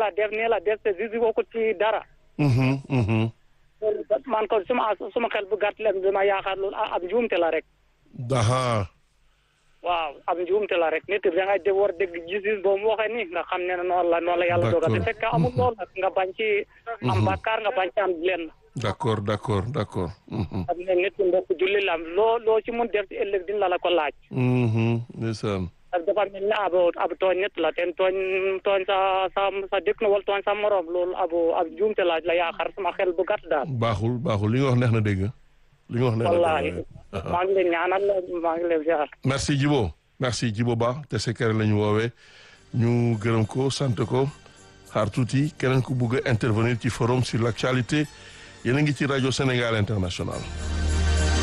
la def nii la def te juge ko ci dara Mhm, mhm. man ko suma suma xel bu gàtt leen dama yaakaar loolu ab njuumte la rek aha waaw ab njuumte la rek nit da ngay de war dégg gis-gis boo mu waxee nii nga xam ne noonu la noonu la yàlla dogal te D'accord. fekk amul loolu nag nga bañ ci am bàkkaar nga bañ ci am lenn d'accord d'accord d'accord Mhm, xam ne nit ki mbokk julli la loo loo ci mun def ci ëllëg dina la la ko laaj mhm. ndeysaan parce que dafa mel ne ab ab tooñ nit la ten tooñ tooñ sa sa sa dëkk na wala tooñ sa morom loolu ab ab njuumte la la yaakaar sama xel bu gàtt daal baaxul baaxul li nga wax neex na dégg li nga wax neex na wallahi dégg Aha. maa ngi leen ñaanal maa ngi leen ziar merci Djibo merci Djibo Ba te sekere la ñu woowee ñu gërëm ko sant ko xaar tuuti keneen ku bugg a intervenir ci forum sur l'actualité yéen a ngi ci rajo Sénégal International